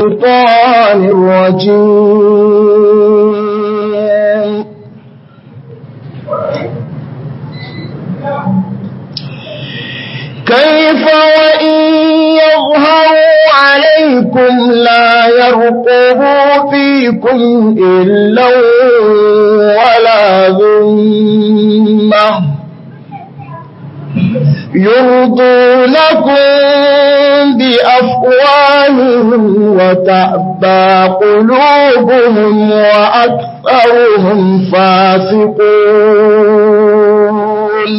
الشيطان الرجيم كيف وإن يظهروا عليكم لا يرقبوا فيكم إلا ولا ذمة يرضونكم بأفواههم وتأبى قلوبهم وأكثرهم فاسقون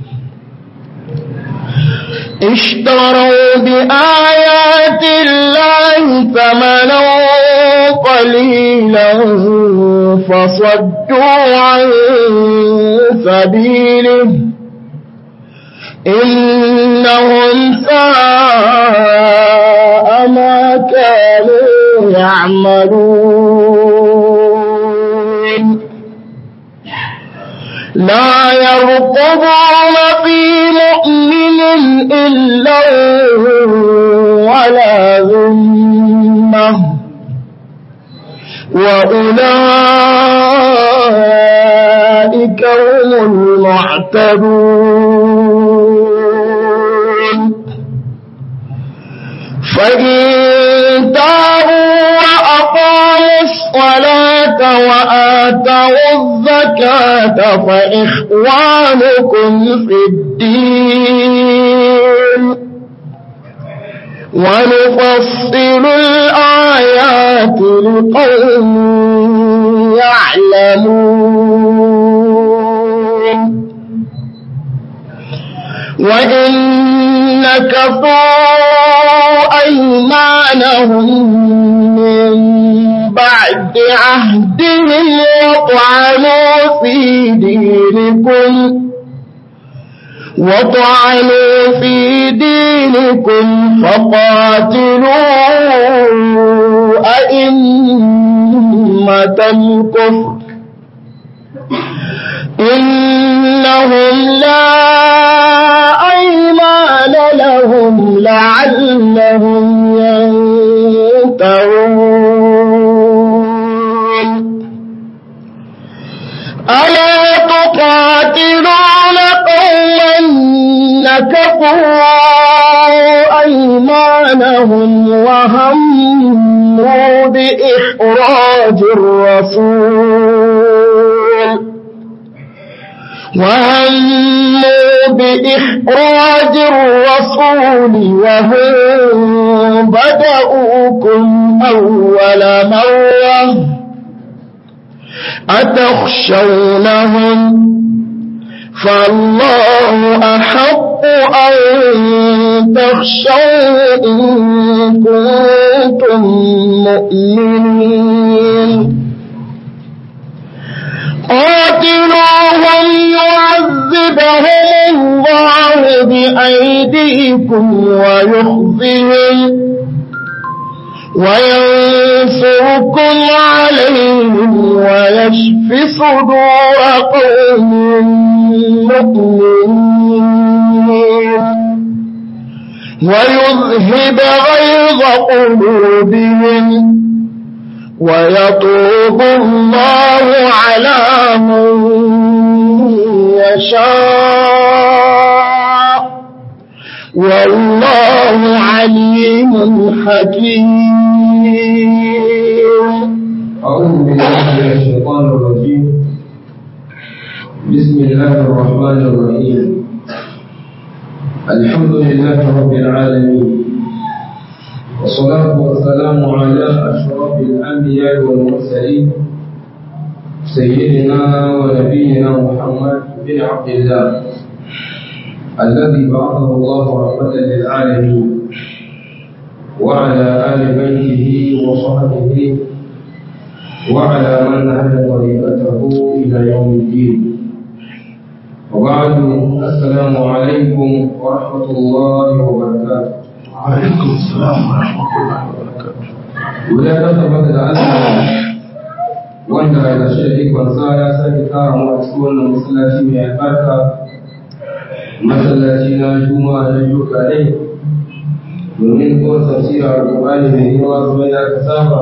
اشتروا بآيات الله ثمنا قليلا فصدوا عن سبيله إنهم ساء ما كانوا يعملون لا يرقبون في مؤمن إلا ولا ذمة وأولئك هم المعتدون فإن تابوا وأقاموا الصلاة وآتوا الزكاة فإخوانكم في الدين ونفصل الآيات لقوم يعلمون وإن نكثوا أيمانهم من بعد عهدهم وطعنوا في دينكم وطعنوا في دينكم فقاتلوا أئمة الكفر إنهم لا أيمان لهم لعلهم ينتهون ألا تقاتلون قوما نكفوا أيمانهم وهموا بإخراج الرسول وهموا بإخراج الرسول وهم بدأوكم أول مرة أتخشونهم فالله أحق أن تخشوا إن كنتم مؤمنين قاتلوهم يعذبهم الله بأيديكم ويخزهم وينصركم عليهم ويشف صدور قوم مؤمنين ويذهب غيظ قلوبهم ويطوب الله على من يشاء والله عليم حكيم أعوذ بالله من الشيطان الرجيم بسم الله الرحمن الرحيم الحمد لله رب العالمين والصلاة والسلام على أشرف الأنبياء والمرسلين سيدنا ونبينا محمد بن عبد الله الذي بعثه الله رحمة للعالمين وعلى آل بيته وصحبه وعلى من نهج طريقته إلى يوم الدين وبعد السلام عليكم ورحمة الله وبركاته وعليكم السلام ورحمة الله وبركاته ولا تثبت لأن wanda da shi kwanza ya sake kara mu a cikin wannan masallaci mai albarka masallaci na juma'a na yau kadai domin ko tafsira alƙur'ani mai yawa kuma ya ka saba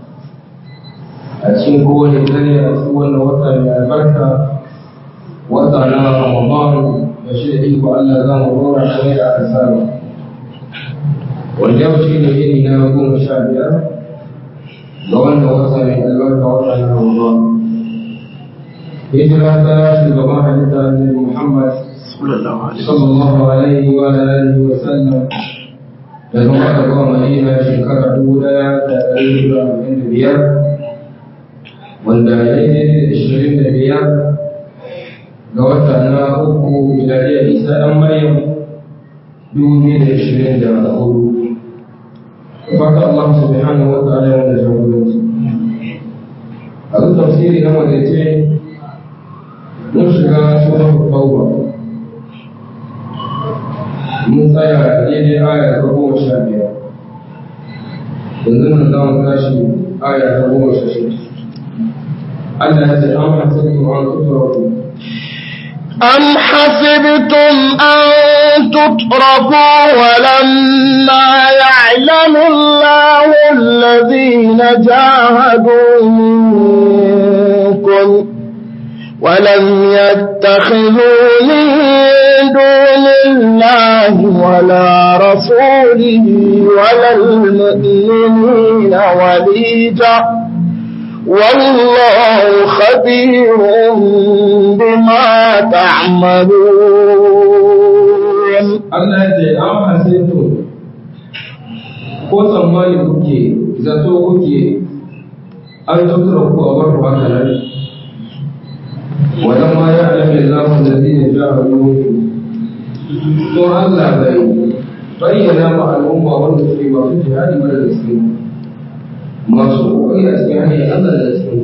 a cikin kowane dare a cikin wannan wata mai albarka wata na ramadan da shi da iko Allah za mu rora kamar da aka saba wanda yau shi ne yini na goma sha biyar ga wannan wata mai albarka wata na ramadan hijira ta shugaban halitta ne Muhammad sallallahu alaihi wa alihi wa sallam daga Makka zuwa Madina shekara dubu daya da ɗari da arba'in da biyar wanda ya yi daidai da ishirin da biyar ga wata na uku miladiyar Isa ɗan Maryam dubu biyu da ishirin da hudu. Fata Allah subhanahu wa ta'ala ya wanda jagoranci. A duk tafsiri na wadace mun shiga sunan tauba mun tsaya daidai aya ta goma sha biyar yanzu nan za mu tashi aya ta goma sha shida Allah ya ce an hasibtu an tutraku أم حسبتم أن تتركوا ولما يعلم الله الذين جاهدوا منكم ولم يتخذوا من دون الله ولا رسوله ولا المؤمنين وليجا والله خبير بما تعملون Allah ya ce an hasibtu ko tsammani kuke zato kuke an tutraku a bar haka nan ولما يعلم الله الذين جاهدوا منكم to Allah bai bayyana ma al'umma wanda suke masu jihadi mara da su masu kokari a cikin hanyar Allah da su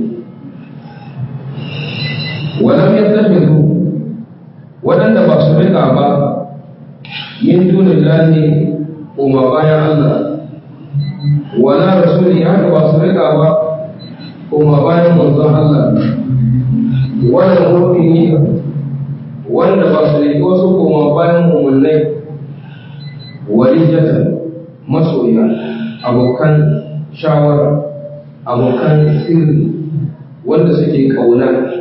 walam yattakhidhu waɗanda ba su rika ba min dunin lahi kuma bayan Allah wala rasuli haka ba su rika ba kuma bayan manzon Allah wannan mu'mini wanda ba su yi wasu kuma bayan mummunai walijatan masoya abokan shawara abokan sirri wanda suke kauna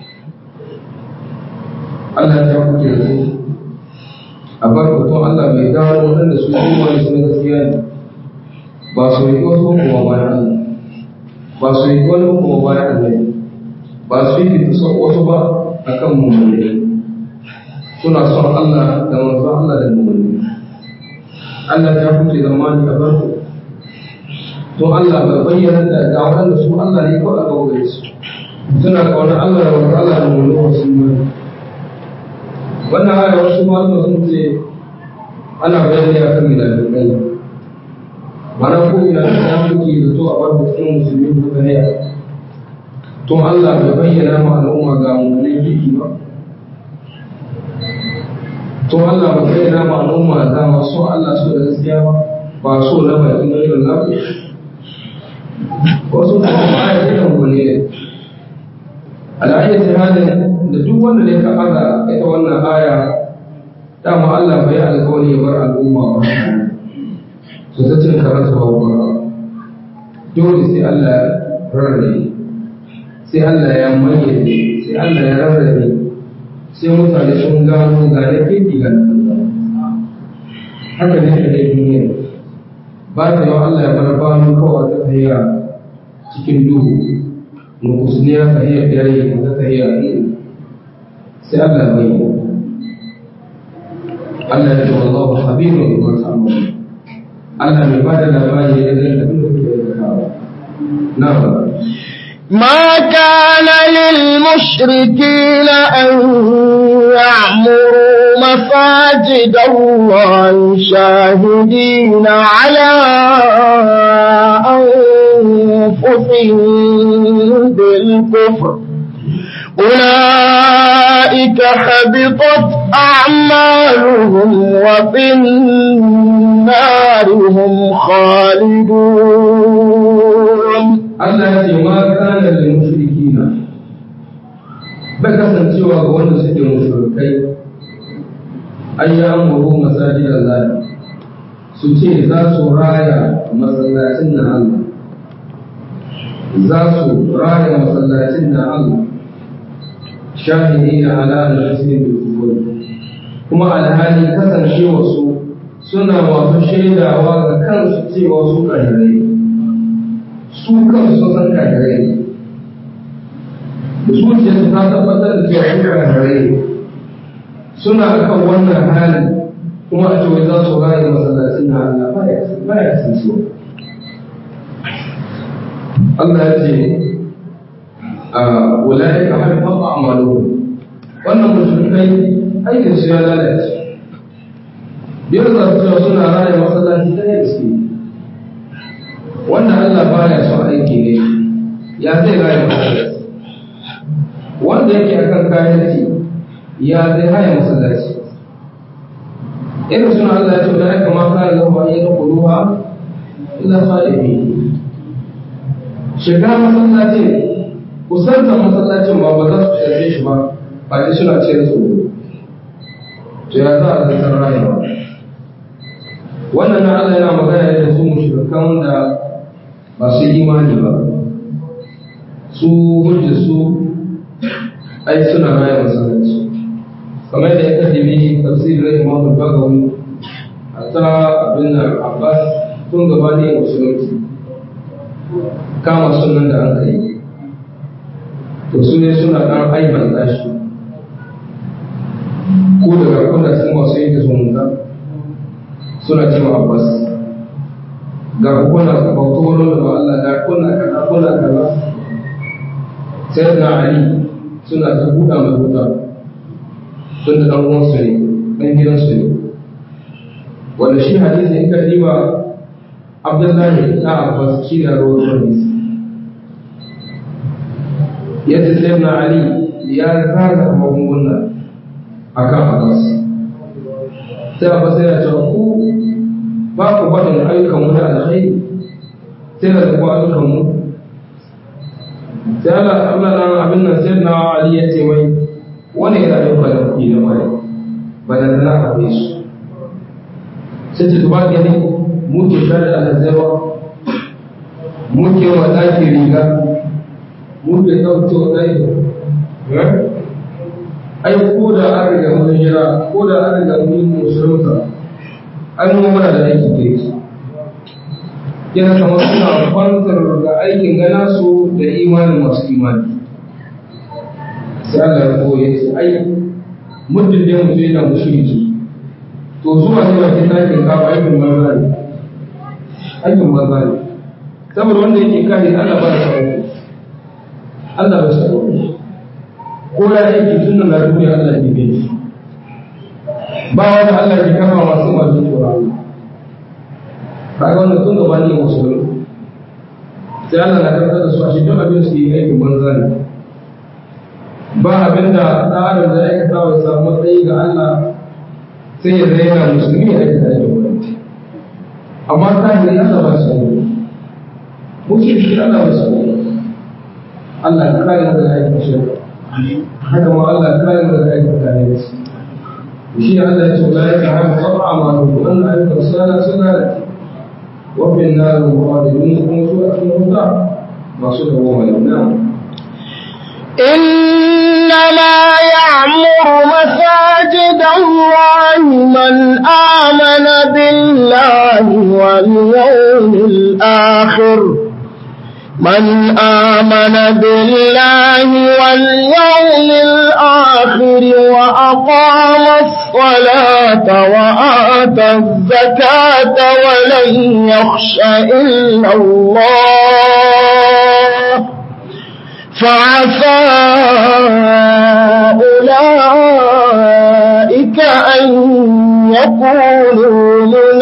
Allah ya kuke da su a bar hoton Allah mai dawo waɗanda su yi wani sun gaskiya ne ba su yi wasu kuma bayan Allah ba su yi wani kuma bayan Allah ba su yi kusa wasu ba a kan mummuni suna son Allah da manzo Allah da mummuni Allah ya kuce zamani a farko to Allah bai bayyana da ga waɗanda su Allah ne kawai aka gare su suna kaunar Allah da manzo Allah da mummuni wasu ne wannan aya wasu malama sun ce ana bayani a kan milafikai mana ko milafikai suke da to a farko cikin musulmi ko ne tun Allah bai bayyana ma al'umma ga mummunan jiki ba tun Allah bai bayyana ma al'umma ga masu Allah su da gaskiya ba ba so na bakin irin lafi wasu kuma ba a yi mummune ne al'ayyar halin da duk wanda ne ka aza ita wannan aya dama Allah bai alkawari ya bar al'umma ba su ta cin karatu ba ba dole sai Allah rarrabe sai Allah ya mayyaze sai Allah ya rarrabe sai mutane sun gano ga na kirki ga haka ne da duniya ba ta yau Allah ya bar banu kawai ta tafiya cikin duhu nukusniya tafiya dare ta tafiya sai Allah bai yi Allah ya ce wallahu khabirun bima ta'malun Allah mai bada labari da ganin da kuke aikatawa na'am ما كان للمشركين أن يعمروا مساجد الله شاهدين على أنفسهم بالكفر أولئك حبطت أعمالهم وفي النار هم خالدون Allah ya ce ma kana da mushrikina ba kasancewa ga wanda suke mushrikai an yi amuru masajid Allah su ce za su raya masallacin na Allah za su raya masallacin na Allah shahidi na ala da kuma alhali kasancewa su suna masu shaidawa ga kansu cewa su kahirai su kansu sun san kahirai zuciyarsu ta tabbatar da cewa su kahirai suna kan wannan hali kuma a cewa za su raye masallacin na Allah ba ya kasancewa Allah ya ce a wulaye ka har faɗa amalu wannan mushrikai aikin su ya lalace biyar za su cewa suna raye masallaci ta yi iske wanda Allah baya son aiki ne ya zai raye masallaci wanda yake akan kayanci ya zai raye masallaci irin suna Allah ya ce da aka ma kare zama yi na kuruwa illa sa'ibi shiga masallacin kusantar masallacin ba ba za su shafe shi ba ba dai suna ce da tsoro to ya za a zartar rayuwa wannan na Allah yana magana da su mushrikan da ba su imani ba su hujja su ai suna raya masallaci kamar da ya kadimi tafsirin Imam Al-Bagawi hatta abin Abbas tun gabanin musulunci kama sunan da an kai to su ne suna ɗan aiban tashi ko daga kuna cikin masu yanke zumunta suna cewa abbas ga kuna bauta wani da Allah ga kuna kaza kuna kaza sai na ali suna ta buɗa mai buɗa tun da ɗan uwansu ne ɗan gidansu ne wanda shi hadisi in ka diba abdullahi na abbas shi da rawar hadisi yadda sai na ali ya zaga magunguna a kan abbas sai abbas yana cewa ku ba ku baɗin ayyukan mu da alkhairi sai da kuma ayyukan mu sai Allah Allah nan abin nan sai na ali ya ce mai wani yana ayyuka da kuɗi da mai ba da tana akwai su sai ta tuba ke ne mu ke share alhazawa mu ke wa ɗaki riga mun bai ɗauke wa ɗaya ai ko da an riga mun jira ko da an riga mun yi musulunta an yi mana da aiki da yake yana kamar suna kwantar da aikin gana su da imanin masu imani sai Allah ya koya ce ai muddin da mutum yana mushriki to zuwa ne bakin ɗakin kafa aikin banza ne aikin banza ne saboda wanda yake kare Allah ba da sauki Allah ba sa ko ya aiki tun da duniya Allah ke bin shi ba wanda Allah ke kama masu masu tsoron kaga wannan tun gaba ne musulmi sai Allah na karɓar da su a shi duk abin su yi aikin banza ne ba abin da ɗan adam da aikata wa samu matsayi ga Allah sai ya zai yana musulmi ya aikata aikin banza amma kahirin Allah ba su ne musulmi Allah ba su ne Allah ka kare mu daga aikin shirka haka ma Allah ka kare mu daga aikin kare shi shi Allah ya ce la ya ta'am qat'a ma lahu an ayyuka sana sana wa bin nar muqaddimin kun su a cikin wuta masu da goma nan إنما يعمر مساجد الله من آمن بالله واليوم الآخر من آمن بالله واليوم الآخر وأقام الصلاة وآتى الزكاة ولن يخش إلا الله فعسى أولئك أن يكونوا من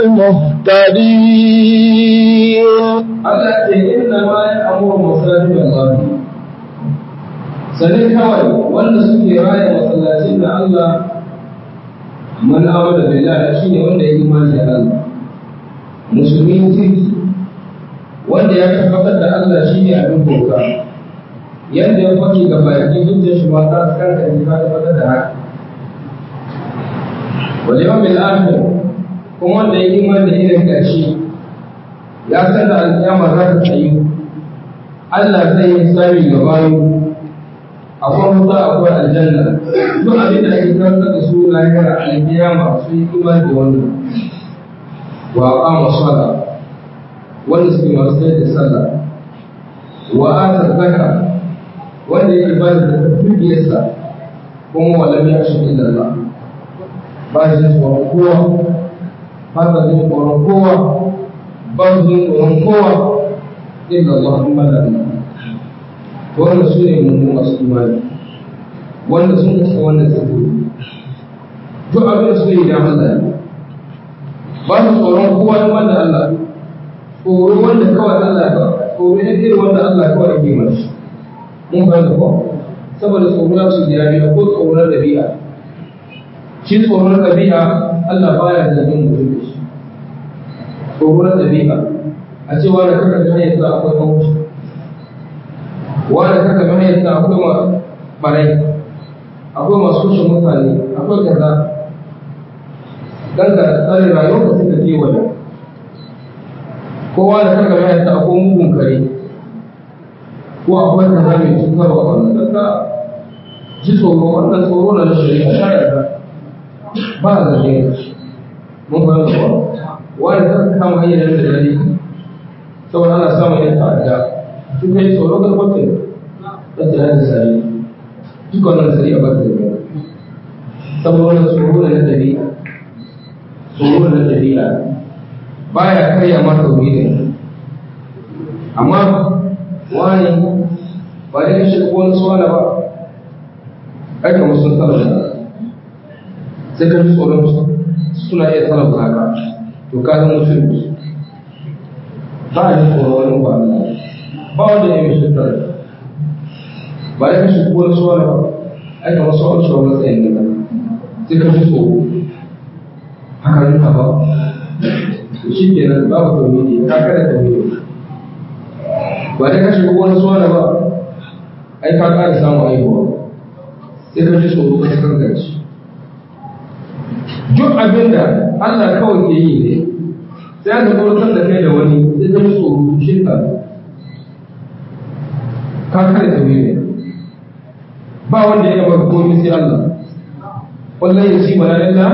المهتدين Allah ce inna ma ya amuru masajid Allah sanin kawai wanda suke raya masallacin da Allah man amana billahi shine wanda ya imani da Allah musulmi kirki wanda ya tabbatar da Allah shine abin bauta yadda ya fake ga baki duk da shi ba ta kanka ne ka tabbatar da haka wal yawmil akhir kuma wanda ya imani da irin ƙarshe ya san da alƙiyama za ta tsayu Allah zai yi tsari ga bayu akwai wuta akwai aljanna duk abin da ake karanta da su lahira alƙiyama sun yi imani da wannan wa aqama sala wanda suke masu sayar da sallah wa ata zakka wanda yake ba da dukiyarsa kuma wa lam yashku illa Allah ba shi tsoron kowa ba ta jin tsoron kowa ba su jin tsoron kowa illa Allah kuma da Allah to wannan su ne mun masu imani wanda sun kasa wannan tsibiri duk abin da suke yi da Allah ne ba su tsoron kowa in wanda Allah tsoro wanda kawai Allah ba tsoro ne irin wanda Allah kawai ke mana shi mun fahimta ko saboda tsoro na su biya biya ko tsoro na dabi'a shi tsoro na dabi'a Allah baya zargin mutum da shi tsoro na dabi'a a ce wani kaka ga hanyar sa akwai mawuci wani kaka ga hanyar sa akwai ma barai akwai masu kushe mutane akwai kaza dan ka tsare rayuwar ka suka kewaye kowa da kaka ga hanyar sa akwai mugun kare ko akwai kaza mai cutarwa wannan kaka ji tsoro wannan tsoro na na shari'a ta yarda ba a zarge mun fahimta ba wani kaka kama hanyar da dare saboda ana samun yin ta'adda su kai tsoro ga kwatin da ta yanzu sari duk wannan sari a bata da saboda wannan tsoro da na dabi'a tsoro da na dabi'a baya karya mata wuri ne amma wani ba da kashe ko wani suwana ba ai kamar sun talauta sai ka ji tsoron suna iya talauta haka to ka zama mutum ba a ji tsoron wani ba ba wanda ya yi shirka ba ya kashe ko wani suwana ba ai kamar su wani shawar matsayin da sai ka ji tsoro haka yi ba shi ke nan babu tauhidi ka kada tauhidi ba da kashe ko wani suwana ba ai ka ƙara samun aihuwa sai ka ji tsoro ka kan gaci duk abin da Allah kawai ke yi ne sai aka tsoratar da kai da wani sai ka ji tsoro shirka ka kada tauhidi ba wanda ya gaba komai sai Allah wallahi ya ci bala lalla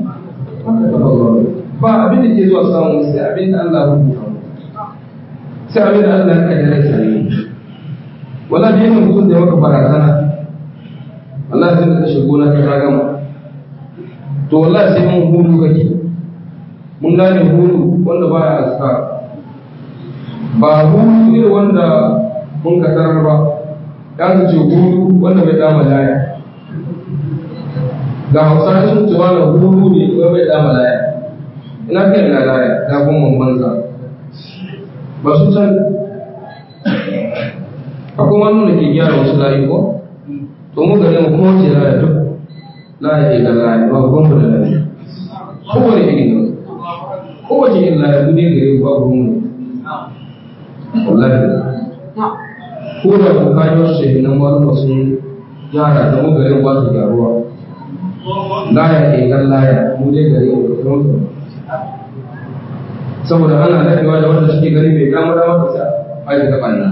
ba abin da ke zuwa samun sai abin da Allah ya rubuta sai abin da Allah ya kaddara sai wala da yawan mutum da maka barazana Allah ya tunda kashe gona ta gama to wallahi sai mun hulu kake mun gane hulu wanda baya aska ba hulu ne wanda mun ka tarar ba ya ce hulu wanda bai dama laya ga hausa sun ce wani hulu ne wanda bai dama laya ina kai ina laya ga kuma banza ba su san akwai wani da ke gyara wasu layi ko to mu gare mu kuma wace laya duk laya ke da laya ba ku mu da laya kowane iri ne kowace irin laya duk ne gare ku ba ku mu wallahi ko da ku kayi wasu shehinan wani wasu gyara da mu gare ba su gyaruwa laya ke kan laya mu dai gare mu da kuma saboda ana daɗewa da wanda suke gani bai gama da maka sa aiki ta ɓanna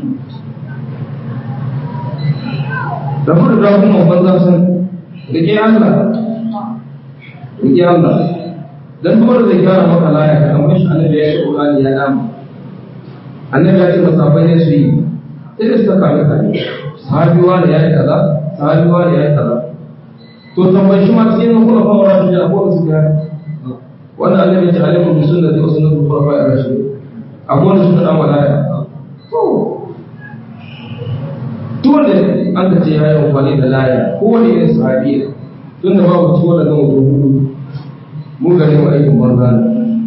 da kudu da kuma banza sun rike Allah rike Allah dan duk wanda zai gyara maka laya ka kamar shi annabi ya ce Qur'ani ya dama annabi ya ce masafai ne su yi sai da suka kame kame sahabi wani ya yi kaza sahabi wani ya yi kaza to tambayi shi ma cikin kuma fa wani shi ko su gyara wannan annabi ya ce alaikum bi sunnati wa sunnati al-khulafa'i ar-rashidin akwai wanda suka dan wadaya to dole an ka ce ya yi amfani da laya ko wani irin sahabi ne tun da babu ciwo da gama hudu mu gane mu aikin banza ne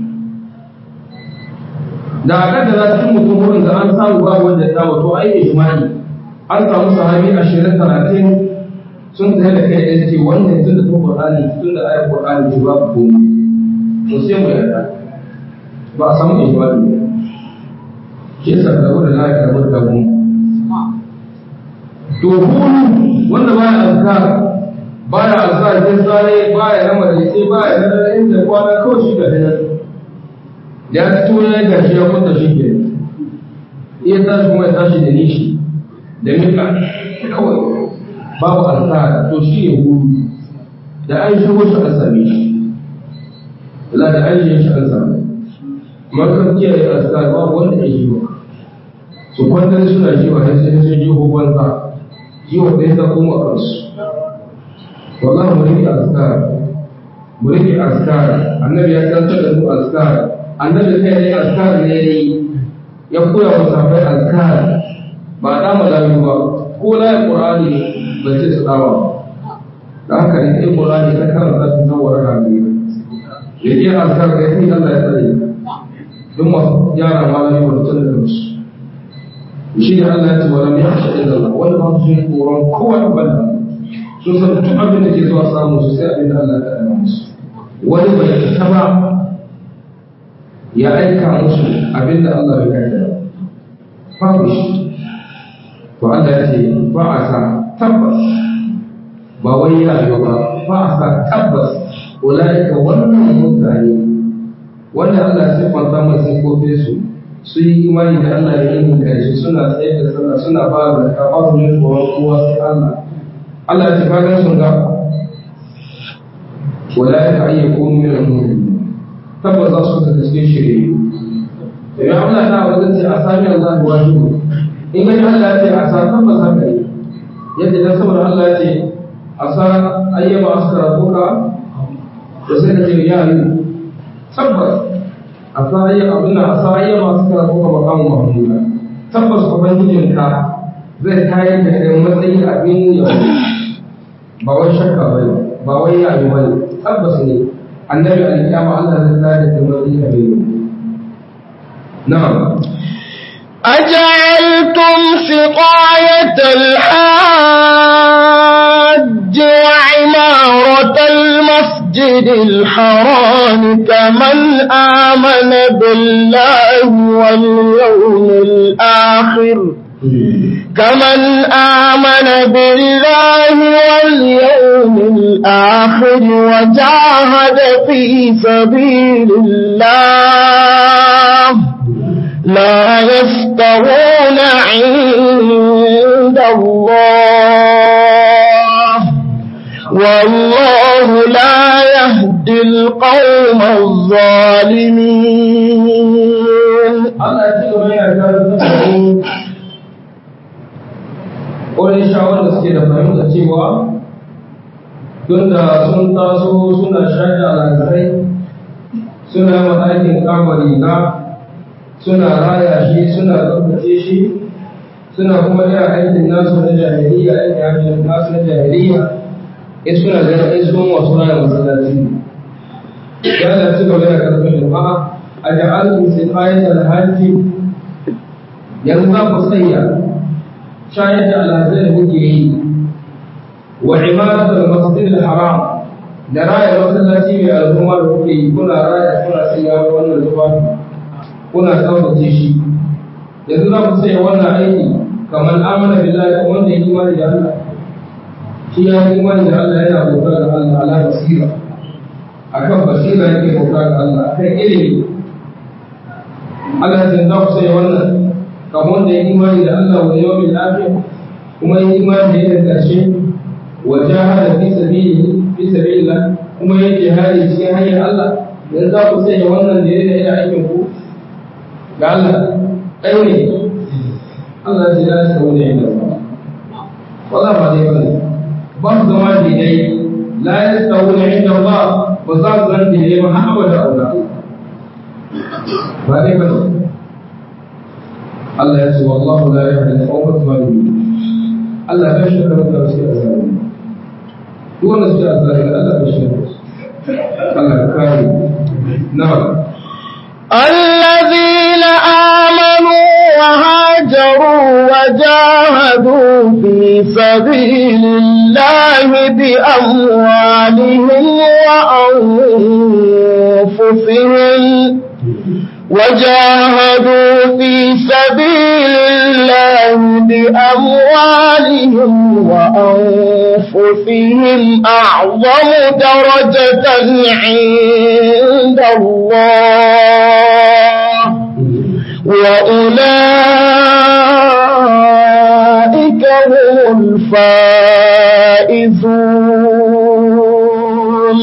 da a kan da za cikin mutum wurin da an samu babu wanda ya samu to ai ijmani an samu sahabi ashirin talatin sun tsaye da kai ɗaya ce wannan tun da ta Qur'ani tun da ayar Qur'ani ce babu komai to sai mu yarda ba a samu ijmani ne shi yasa da wanda na ya karɓar da mu to hulu wanda ba ya azkar baya alzajin tsare baya na madaice baya na dare inda kwana kawai shi ga dinar da ya fito ya gashi ya kwanta shi ke iya tashi kuma ya tashi da nishi da mika kawai babu alzajin to shi ne gudu da an shigo shi an same shi la da an shi an same makar kiyaye alzajin babu wanda ya shi ba su kwantar suna shi ba sai sun ji hukunta jiwa ɗaya ta kuma a kansu wallahi mu rike azkar mu rike azkar annabi ya san da mu azkar annabi kai ne azkar ne yayi ya koya wa sahabbai azkar ba da malamu ba ko la qur'ani ba ce su dawa da haka ne sai qur'ani ta karanta ta zawara da ne yake azkar da yake Allah ya tsare duk masu yara malami ba tun da su shi ne Allah ya ce wa lam yakhsha illa Allah wanda ba su yi tsoron kowa da balla sun san duk abin da ke zuwa samu su sai abin da Allah ya ɗana musu wani bai ta ba ya aika musu abin da Allah bai kai da babu shi to Allah ya ce ba a sa tabbas ba wai ya yi ba ba a sa tabbas ulaika wannan mutane wanda Allah ya siffanta masu sifofin su su yi imani da Allah ya yi kai suna tsaye da sallah suna ba da ka ba su yin tsoron kowa sai Allah Allah ya kaga sun ga wala ya ayyaku min al-mu'min tabbas za su ta cikin shirye to ya Allah ta wajen ce a sami Allah wajibu in ga Allah ya ce a sa tabbas haka ne yadda dan saboda Allah ya ce a sa ayyama askara kuka da sai ka ce ya yi tabbas a sa ayyama abin a sa ayyama askara kuka makamu mahmuda tabbas ubangijinka zai kayar da kai matsayin abin yau ba wai shakka ba ne ba wai yayi ba ne tabbas ne annabi alƙiyama Allah zai tsaya da matsayin abin yau na'am أجعلتم سقاية الحاج وعمارة المسجد الحرام كمن آمن بالله واليوم الآخر كمن آمن بالله واليوم الآخر وجاهد في سبيل الله لا يستوون عند الله والله لا يهدي القوم الظالمين Allah ya ci gaba yana kawo tsakanin wani shawar da suke da fahimta cewa don da sun taso suna shaƙi alhazai suna ma aikin kama riga suna raya shi suna tsabtace shi suna kuma yin aikin nasu na jahiliya aikin hajjin nasu na jahiliya in suna ganin in sun wasu raya masallaci ya da ci gaba da karfin jama'a a ja'alun sifayen alhaji yanzu za ku tsaya shayar da alhazai da kuke yi wa imaratul masjidil haram da raya masallaci mai al'umma da kuke yi kuna raya kuna sanya wannan tufafi kuna tsaftace shi yanzu za ku sai wannan aiki kamar amana billahi ko wanda ya imani da Allah shi ya yi imani da Allah yana bauta da Allah ala basira akan basira yake bauta da Allah akan ilimi Allah ya za ku sai wannan kamar wanda ya imani da Allah wa yawmil akhir kuma ya imani da yadda ƙarshe wa jahada fi sabili fi sabilillah kuma ya jihadi cikin hanyar Allah yanzu za ku sai wannan da yana aikin ku ga Allah ɗaya ne Allah ce ya shi wani yin zama wala ba dai bane ba su zama daidai la ya sa wani inda ba ba za su zan daidai ba har abada aura ba dai bane Allah ya ce wallahu la yahdi al-qawma zalimin Allah bai shi da mutane su azali duk wanda su azali Allah bai shi Allah ya kare na'am الذين آمنوا وهاجروا وجاهدوا في سبيل الله بأموالهم وأنفسهم وجاهدوا في سبيل الله بأموالهم وأنفسهم أنفسهم أعظم درجة عند الله وأولئك هم الفائزون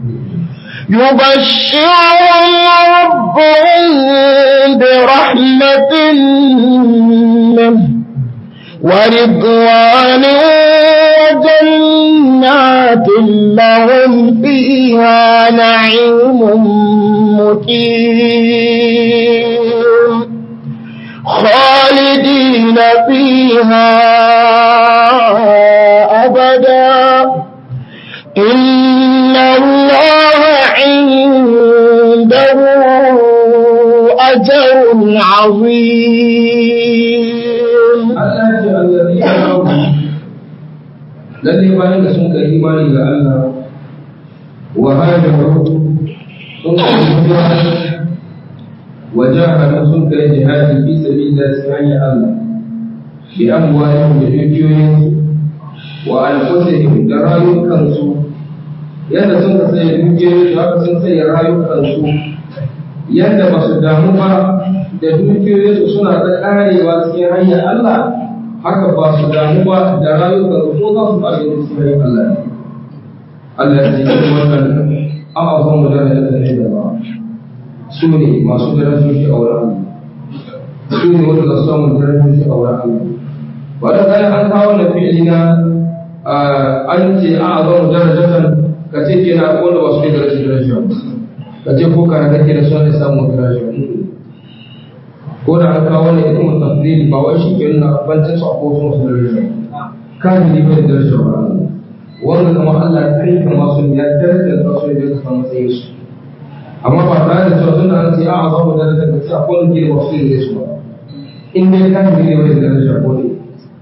يبشرهم ربهم برحمة منه ورضوان وجنات لهم فيها نعيم مقيم خالدين فيها أبدا إن الله عنده أجر عظيم Allah ce allazi ya rabu lalle bayan da sun kai imani ga Allah wa hajaru sun kai hijira wa jahadu sun kai jihadi fi sabilillah sai hanyar Allah bi amwalihim da dukiyoyinsu wa anfusihim da rayukansu yadda sun ka sai dukiyoyinsu haka sun sai rayukansu yadda ba su damu ba da dukiyoyinsu suna ta karewa cikin hanyar Allah haka ba su damu ba da rayukansu ko za su kare cikin hanyar Allah ne. Allah ya ce wannan a'azan mu da da da ba su ne masu darajoji a wurin Allah su ne wanda za su samu darajoji a wurin Allah wanda kai an kawo na fi'ili na an ce a'azan mu darajatan ka ce kenan wanda ba su ne darajoji darajoji ka ce ko kana kake da son samu darajoji ko da an kawo ne ita mutafdili ba wai shi ke nuna bancin su a ko sun su daraja kan ni bai daraja ba wannan kuma Allah ya kai ka masu ya daraja da su da ka matsayin su amma ba tare da cewa tunda an ce a za mu daraja da ce akwai wani ke masu yin su ba in dai kan ni bai daraja ko ne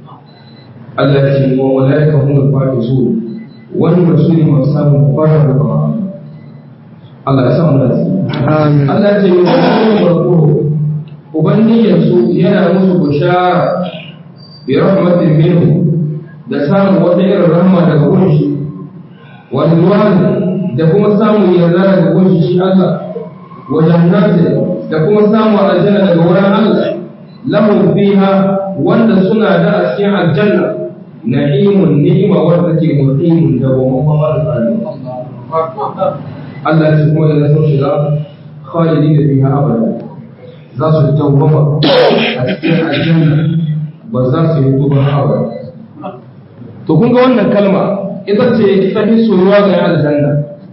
Allah ya ce wa malaika hum al-fatizu wannan rasuli masu samun fara da ba Allah ya sa mu da Amin. Allah ya ce wa malaika Ubangijinsu yana musu bushara bi rahmatin minhu da samun wata irin rahma daga gunshi wa ridwan da kuma samun yarda daga gunshi shi Allah wa jannatin da kuma samun aljanna daga wurin Allah lahum fiha wanda suna da a cikin aljanna na'imun ni'ima wanda take muqimun da wa mamma da Allah ya ce kuma idan sun shiga khalidina fiha abada za su dawwama a cikin aljanna ba za su yi tuba hawa to kun ga wannan kalma ita ce ta fi soyuwa ga aljanna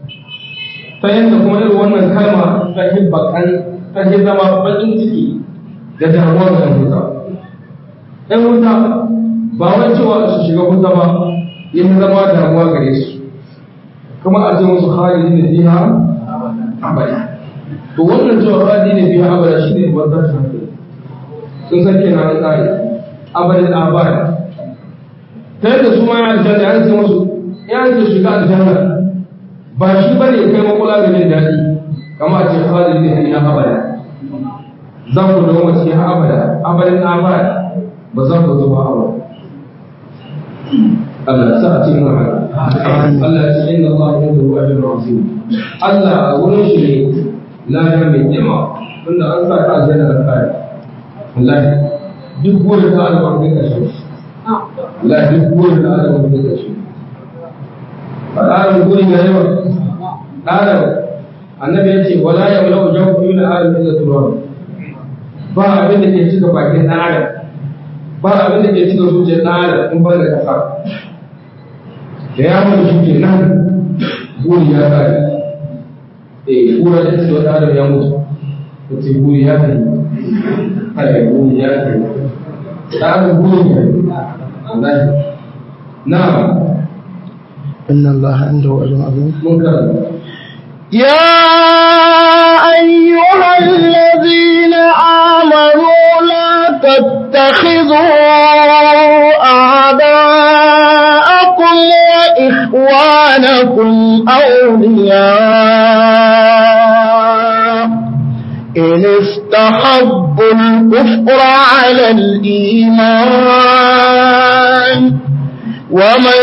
ta yadda kuma irin wannan kalma ta fi bakan ta fi zama bakin ciki da damuwa ga wuta ɗan wuta ba wai cewa su shiga wuta ba yin zama damuwa gare su kuma a ce musu halin da fiha abada to wannan cewa radi ne biya abada shi ne wannan shafi sun san kenan an tsari abadan abada ta yadda su ma ya aljanna an ce musu ya ce shiga aljanna ba shi ba ne kai makula da jin daɗi kama a ce halin ne biya abada za ku da wasu ya abada abadan abada ba za ku zuba abada Allah sa a cikin haka Allah ya ce inna Allah inda ruwa ajrun azim Allah a wurin shi ne lada mai yawa tunda an sa ka aljanna da kare wallahi duk gurin da Allah bai ka shi wallahi duk gurin da Allah bai ka shi Adam gurin ya yawa Adam annabi ya ce wala ya wala ujabu min adam illa turab ba abin da ke cika bakin dan adam ba abin da ke cika zuciyar dan adam in ba da kasa da ya mutu shi ke nan guri ya kare eh kura da ce wata adam ya mutu ta ce guri ya kai kai guri ya kai ta adam guri ya kai na إن الله عنده أجر عظيم mun karanta يا أيها الذين آمنوا لا تتخذوا أعداءكم وإخوانكم أولياء إن استحبوا الكفر على الإيمان ومن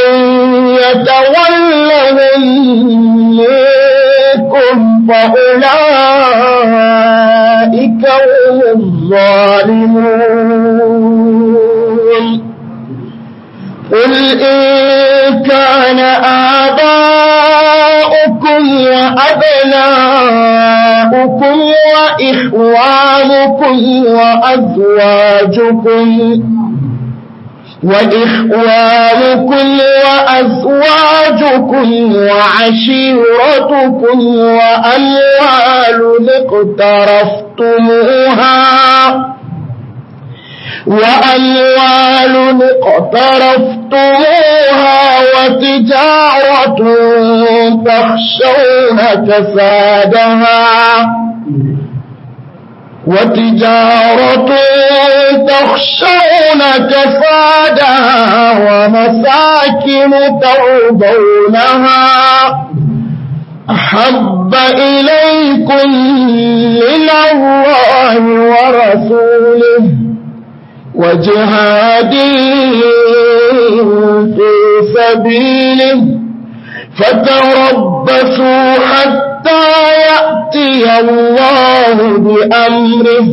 يتولهم منكم فأولئك هم الظالمون قل إن كان آباؤكم وأبناؤكم وإخوانكم وأزواجكم وإخوانكم وأزواجكم وعشيرتكم وأموال اقترفتموها وأموال اقترفتموها وتجارة تخشون كسادها وتجارة تخشون كسادها ومساكن ترضونها أحب إليكم من الله ورسوله وجهاد في سبيله فتربصوا حتى يأتي الله بأمره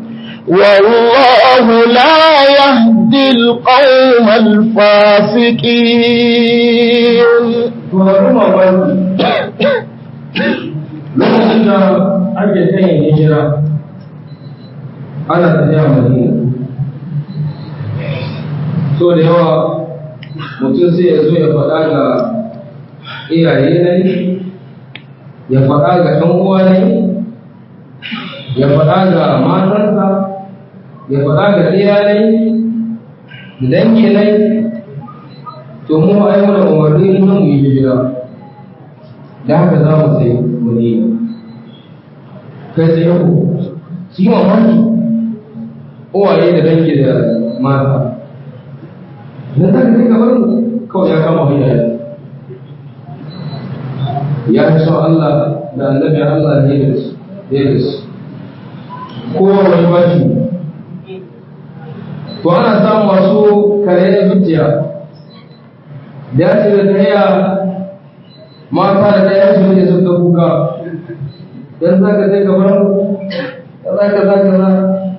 والله لا يهدي القوم الفاسقين lokacin da ake kan yin hijira ana tafiya madina so da yawa mutum sai ya zo ya faɗa ga iyaye nai ya faɗa ga ɗan uwa nai ya faɗa ga matarsa ya faɗa ga ɗiya nai da dangi nai to mu ai mana umarni na mu yi hijira da haka za mu sai mu ne kai sai yau su yi mamaki uwaye da dangi da mata na zaka sai kamar kawai ya kama hanya ya fi son Allah da annabi Allah ne da su ne da su kowa wani bashi to ana samun wasu kare zuciya da ya ce da ta yaya mata da ɗaya su ne sun ta kuka dan za ka sai kamar za ka za ka za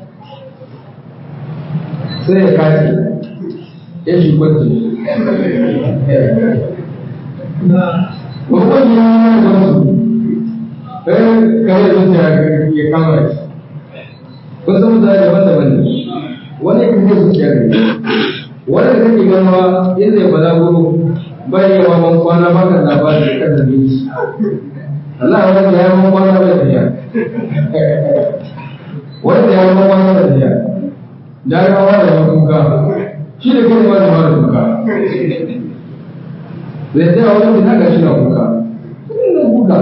sai ya kashi ya shi kwanci Babban yi wani da wasu, ɗaya kare zuciya ya kama shi. Kun san mutane daban-daban ne, wani ya kare zuciya ne, wani da kake ganawa yadda ya bala guru bai yawa ban kwana baka labarin kada ne shi. Allah ya wanda ya ban kwana bai tafiya. Wanda ya ban kwana bai tafiya. Da ya wada ya kuka, shi da kai ba da ba da kuka. zai tsaya wani fita ga shi na kuka ina kuka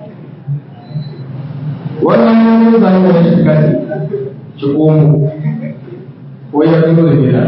wannan wani zane wani shi kati shi komo ko ya fito da gida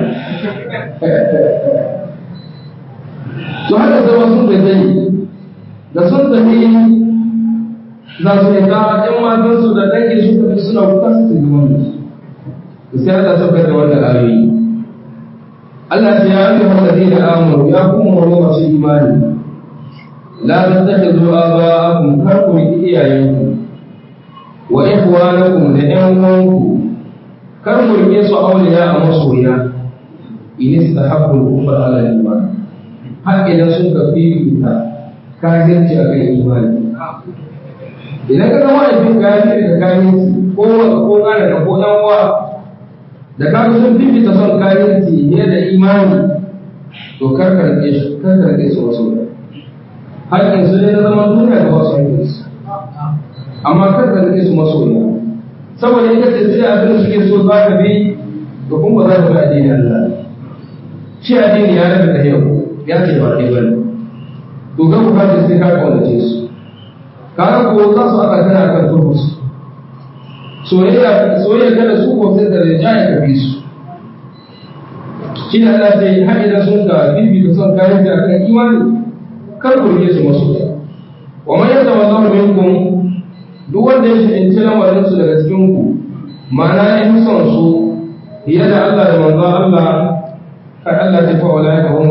to haka zama sun da zai da sun tafi za su yi ta ‘yan matansu da dangi su tafi suna kuka su tafi wani su sai Allah saukar da wannan ayoyi Allah ya yi wallazi da amuru ya kuma wani masu imani la tattakhidhu aba'akum kar ku yi iyayenku wa ikhwanakum da ƴan uwanku kar ku rike su auliya a masoya in istahabbu al-kufra ala al-iman har idan sun ka fifita kafirci a kan imani idan ka zama aifin kafiri da kafirci ko ko kana da ko dan uwa da ka sun fifita son kafirci ne da imani to kar ka rike su kar ka rike su wasu hakkin su ne na zaman duniya da wasu hakkin su amma kar ka rike su masoya saboda ita ce sai abin da suke so za ka bi to kuma ba za ka bi addinin Allah shi addini ya rabu da yau ya ce ba kai bane to ga ku kace sai ka kaunace su kaga ko za su aka kana kan turbus soyayya soyayya kada su ko sai da rijaya ka bi su shi ne Allah sai har idan sun ka bibi da son kayan da akan imani kar ku rike su masu wa man yadda wallahu minkum duk wanda ya shi lamarin su daga cikin ku ma'ana in son su fiye da Allah da manzon Allah kai Allah ta fa'ala ya humul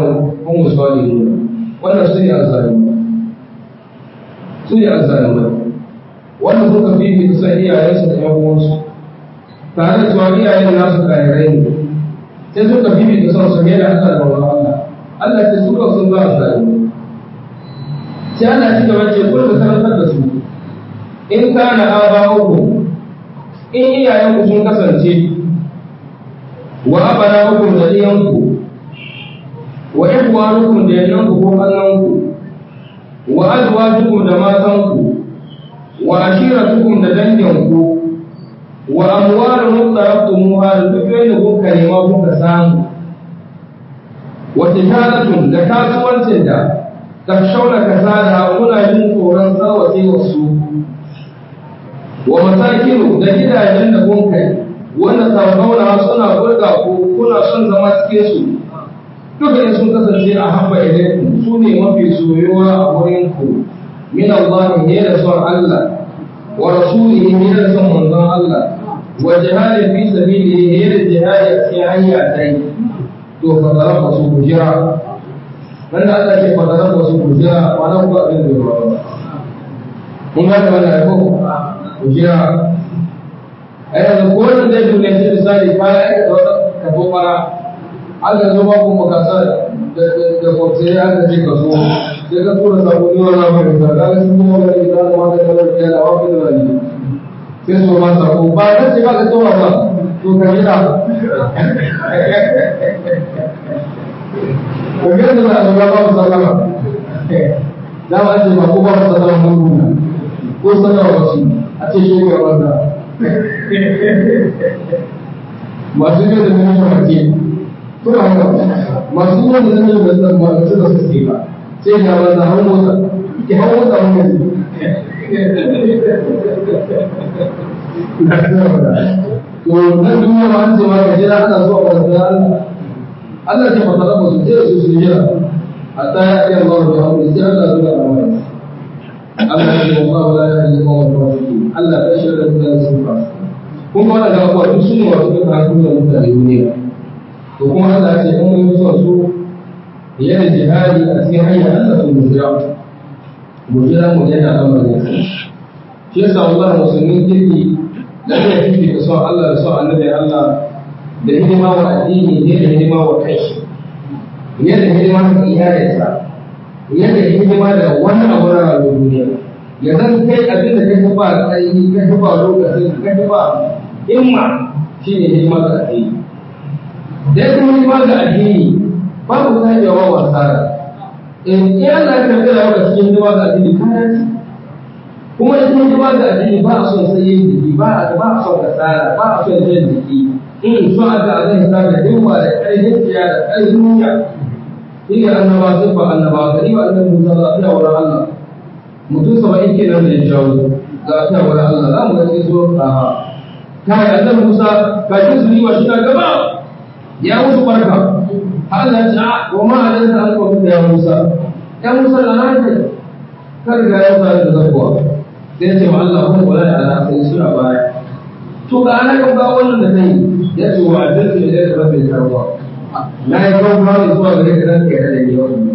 هم الظالمون wannan su ne azzalumai su ne azzalumai wannan suka fi fi kusan iyayensu da yan uwansu tare da cewa iyayen nasu kayarai ne sai suka fi fi kusan su ne da Allah da wani Allah Allah ce suka sun za azzalumai sai Allah ci gaba ce kun da karantar da su in kana aba'uku in iyayenku sun kasance wa abana'ukum da iyanku wa ihwanukum da yananku ko kannanku wa azwajukum da matanku wa ashiratukum da danginku wa amwalun muqtaraftumuha da dukkan da kuka nema kuka samu wa tijaratun da kasuwancin da takshawna kasada kuna jin tsoron tsawace wasu wa masakinu da gidajen da kun kai wanda sarrauna suna burga ko kuna son zama cikin su duka in sun kasance a hamba ilaikum su ne mafi soyuwa a wurin ku min Allah ne da son Allah wa rasulihi ne da son manzon Allah wa jihadin fi sabilihi ne da jihadi a cikin hanya dai to fa zaraba su kujira nan da Allah ke fa zaraba su kujira ba nan ku abin da ba mun ga wannan ko kujira ai yanzu ko wannan zai dole shi misali kaya aka da wata kafo fara aka zo ba ku makasa da da kwamce aka ce ka so sai ka tura saboni wa na mai da kaga sun kuma ga ida da ma da kalar da da wa da wani sai so ma sako ba da ce ba ka tura ba to ka gida ko ga da za a ba ba sallama da ba ce ba ko ba sallama mun ko sallama wasu a ce shi ga wanda masu yi da nuna mace kuma haka masu yi da nuna mace da mace da su ba sai ga wanda hau motsa ki hau motsa mun gaji to nan duniya ma an ce ma ka jira ana zuwa ba da Allah Allah ce ba ta su jira su su jira hatta ya iya Allah da hawo sai Allah zuwa amana Allah ya ce wallahu la yahdi al-qawm al-fasiqin Allah ya shirya da su fasiqin kun ga wannan gaba duk su ne wasu duka hannu da mutane duniya to kuma Allah ce in mun zuwa su yana jihadi a cikin hanyar Allah sun mujira mujira mu yana lamarin sa shi yasa Allah musulmin kirki da ya fifi da son Allah da son annabi Allah da hidima wa addini ne da hidima wa kai ne da hidima ga iyayensa ne da hidima da wani abu na rayuwar duniya ya zan kai abin da kai ba tsayi kai ba lokacin kai ba himma shi ne hidima ga addini da ya kuma hidima ga addini babu ta yi wa wasa in iya Allah ya karɓi rayuwa ga cikin hidima ga addini kana ci kuma ita hidima ga addini ba a son sai yin jiki ba a ba a son kasara ba a son jan jiki in so a ga zai sa da himma da ƙarfin tsiya da ƙarfin niyya shi ne annaba sun ba annaba ka ni ba annabi Musa za su wurin Allah mutum saba'in kenan da ya jawo za su wurin Allah za mu ga sai zo a kai annabi Musa kafin su yi wa shi na gaba ya musu barka Allah ya wa ma alaysa an ko ya Musa ya Musa da nan kar ga ya fara da zakwa sai ce wa Allah kun wala da Allah sai suna baya to ga ana ga ga wannan da kai ya ce wa adalci da da rabbi karwa na yi ga ba da zuwa gare ka dan kai da ni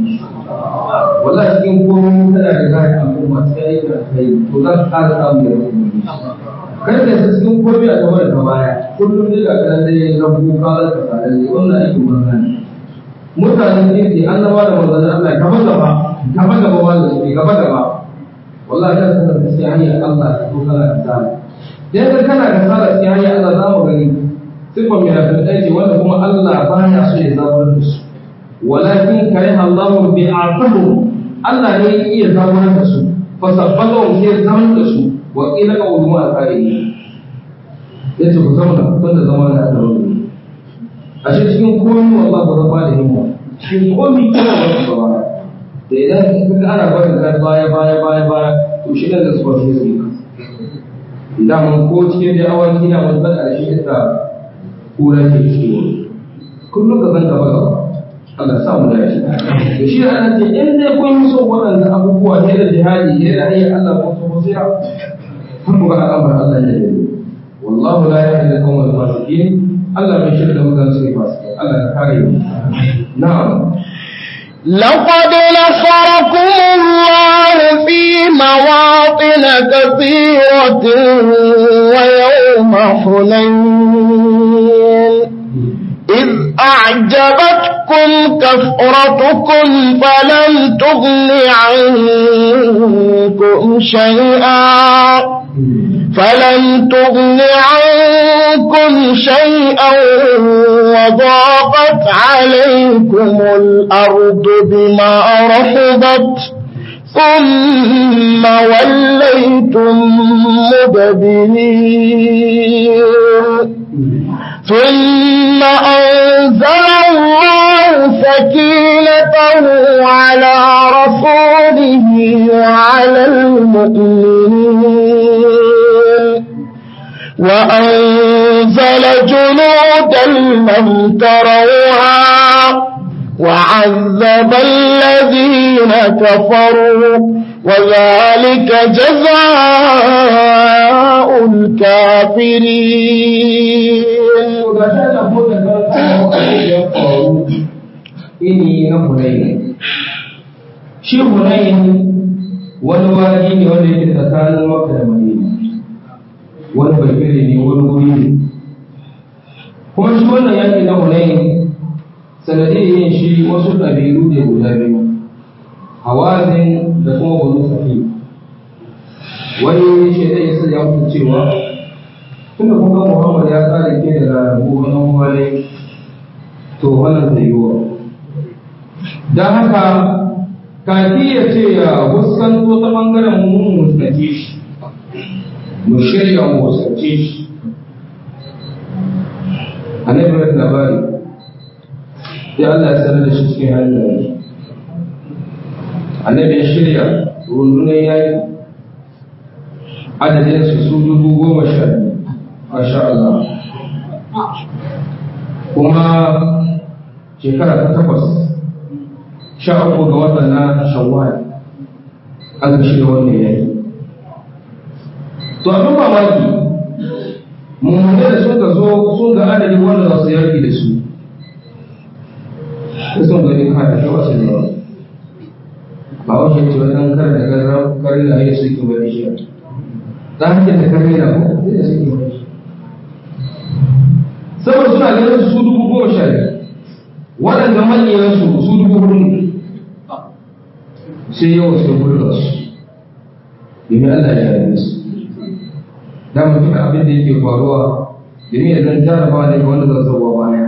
wallahi cikin komai kana da zai al'umma sai ka kai to za ka ƙara samu da rabbi kar da su cikin komai a gaba da ta baya kullum dai ga kana dai rabu ka da ka tare da wannan aikin manzan mutanen kirki annaba da manzan Allah gaba gaba gaba gaba wanda su gaba gaba wallahi kan sanar da sai hanyar Allah ta ko kana da sala dan kan kana da sala sai hanyar Allah za mu gani sifan mai da aiki wanda kuma Allah ba ya so ya zabar da su walakin kariha Allah bi'atuhum Allah ne ya iya zabar da su fa sabbahum sai zaman da su wa qila qawlu ma al-qa'ili yace ku zauna tun da zama na da rauni a shi cikin komi wallah ba zama da himma cikin komi kana da gaba da idan ka ga ana barin ka baya baya baya baya to shi da zuwa shi zai ka idan mun ko cikin da awaki na mun san shi da kura ke cikin kullum ka zan gaba gaba Allah sa mu dace da shi ana ce in dai kun yi so waɗannan abubuwa ne da jihadi ne da ayyukan Allah ko so sai kun ga al'amarin Allah ya yi wallahu la yahdi al-qawm al-fasiqin Allah bai shirya mutane su fasikai Allah ya kare mu na'am لقد نصركم الله في مواطن كثيرة ويوم حنين إذ أعجبتكم كثرتكم فلم تغن عنكم شيئا فلم تغن عنكم شيئا وضاقت عليكم الأرض بما رحبت ثم وليتم مدبرين ثم أنزل الله سكينته على رسوله وعلى المؤمنين وأنزل جنودا لم تروها وعذب الذين كفروا وذلك جزاء الكافرين ini na hunayi shi hunayi wani wani ne wanda yake tsakanin maka da madina wani bakire ne wani wuri ne kuma shi wannan yaki na hunayi sanadiyar yin shi wasu ɗabi'u ne guda biyu hawazin da kuma wani safi wani shi ɗaya sai ya mutu cewa tun da kuma muhammad ya tsara ke da ranaku wani wani to wannan zai yiwa don haka kafi ya ce ya fuskanto ta ɓangaren mu muskace shi mu shirya mu muskace shi annabi mai labari sai Allah ya sanar da shi cikin hanyar annabi ya shirya rundunar yayi adadin su su dubu goma sha biyu masha Allah kuma shekara ta takwas sha uku ga watan na shawwal aka shirya wannan yayi to abin mamaki mummune da suka zo sun ga adadin wanda za su yaki da su sun gani ka da wasu ne ba wace ce wajen kar da gaza kar da ya suke bari shi ta hanyar da kare da ko da suke bari shi saboda suna ganin su dubu goma sha biyar waɗanda manyan su su dubu hudu ne sai yawan su gudu da su domin Allah ya yi su da mutum abin da yake faruwa domin ya zan jarabawa ne ga wanda zan zauwa baya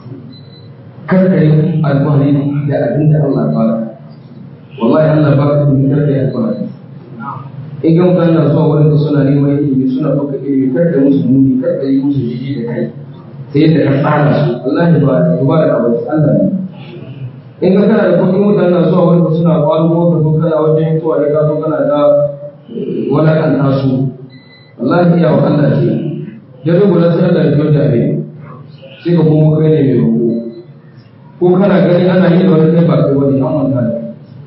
kar ka yi alfahari da abin da Allah ba wallahi Allah ba ka ilimi kar ka yi alfahari in ga mutane na zuwa wurin da suna neman ilimi suna ɗauka ilimi kar ka yi musu muni kar ka yi musu jiji da kai sai yadda ka tsara su Allah ba ba da abu Allah ne in ka kana da kuɗin mutane na zuwa wurin da suna ƙwaro ka zo kana wajen mutuwa da ka zo kana da wadatar su wallahi iya wa Allah ce ya rubuta sai Allah ya biyo da abin sai ka kuma kai ne mai roƙo ko kana gani ana yi da wani kai ba kai wani an manta da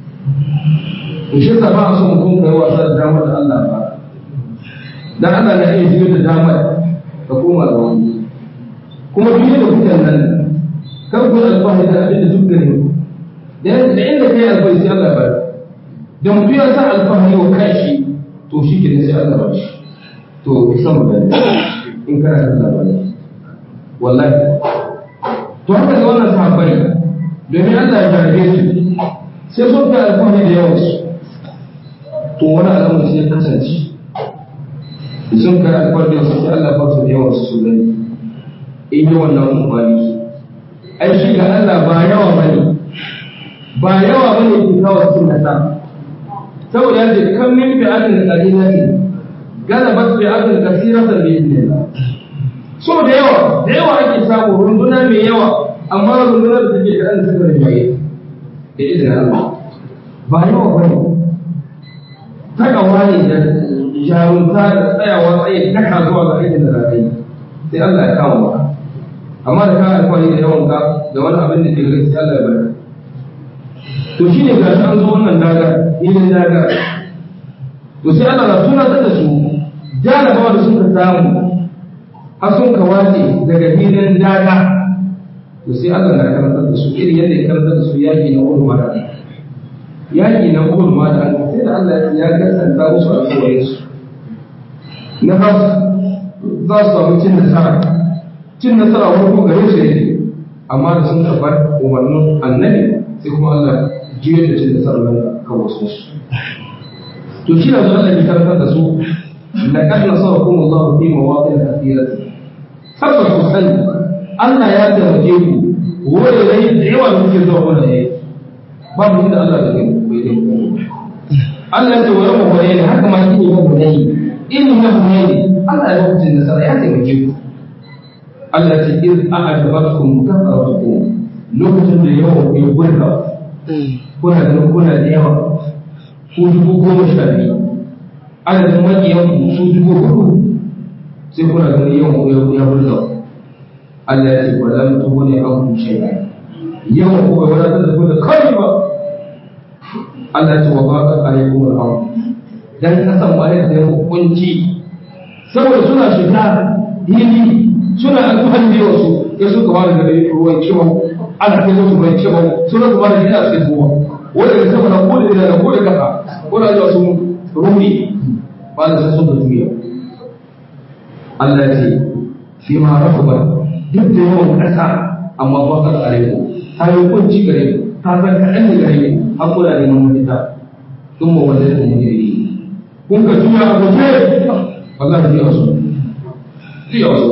in shi ba a so mutum kai wasa da damar da Allah ba dan Allah na iya biyo da damar ka koma da wani kuma duk da kuke nan kar ku alfahari da abin da duk gare ku da inda kai alfahari sai Allah ba da mutum ya sa alfahari wa kanshi to shi ke sai Allah ba shi to isa mu gani in kana da labari wallahi to haka ne wannan sahabbai domin Allah ya jarabe su sai sun ga alfahari da yawan su to wani alamun sai ya kasance sun ga alfahari da su sai Allah ba su da yawan su gani in yi wannan umarni ai shi ga Allah ba yawa bane ba yawa bane ke kawo sun nasa saboda yadda kan min fi'atin qalilatin galabat fi'atin kathiratan bi idnillah so da yawa da yawa ake samu runduna mai yawa amma rundunar da take da suka rinjaye da izinin Allah ba yawa bane takawa ne da jarunta da tsayawa tsaye daka zuwa ga aikin da zaka yi sai Allah ya kawo maka amma da ka alƙawari da yawan ka da wani abin da ke gare sai Allah ya bari to shine ga an zo wannan dagar ilin dagar to sai Allah na tunatar da su jarabawa da suka samu har sun ka wace daga filin daga to sai Allah na karantar da su irin yadda ya karantar da su yaƙi na Uhud mata yaƙi na Uhud mata sai da Allah ya gasanta musu alƙawarin su na za za su samu cin nasara cin nasara farko gare su ne amma da sun karɓar umarnin annabi sai kuma Allah jiyar da cin nasara nan kan wasu su to shi na zuwa Allah ya karantar da su laqad nasarakum Allah fi mawatin kathiratin tabbas ku sani Allah ya taimake ku wanda yayi da yawa da kuke zuwa wannan yayi babu inda Allah da kai bai da ku Allah ya ce wa yawma hunayn haka ma kin yi hunayn in ya hunayn Allah ya hukunta nasara ya taimake ku Allah ya ce iz a'adabakum kafaratukum lokacin da yawan ku ya burka kuna da kuna da yawa ku dubu goma sha biyu adadin makiyan ku su dubu hudu sai kuna ganin yawan ku ya burka Allah ya ce ba za mu tuhu ne an ku shay'a yawan ku bai wadatar da ku da kai ba Allah ya ce wa ba ka alaikum al-amr dan kasan ma ya da kunci saboda suna shiga hili suna alfahari da wasu ya suka fara da ruwan kiwa ana kai musu ruwan kiwa suna kuma da gida sai zuwa wanda da saboda ko da da ko da kafa ko da zuwa sun rumi ba da sai sun da duniya Allah ya ce fi ma rafabar duk da yawan ƙasa amma ba ka tsare ku ta yi kunci gare ku ta san kaɗan da gare ku har kuna neman mafita sun ma wanda ya yi kun ka juya a guje Allah ya biya su biya su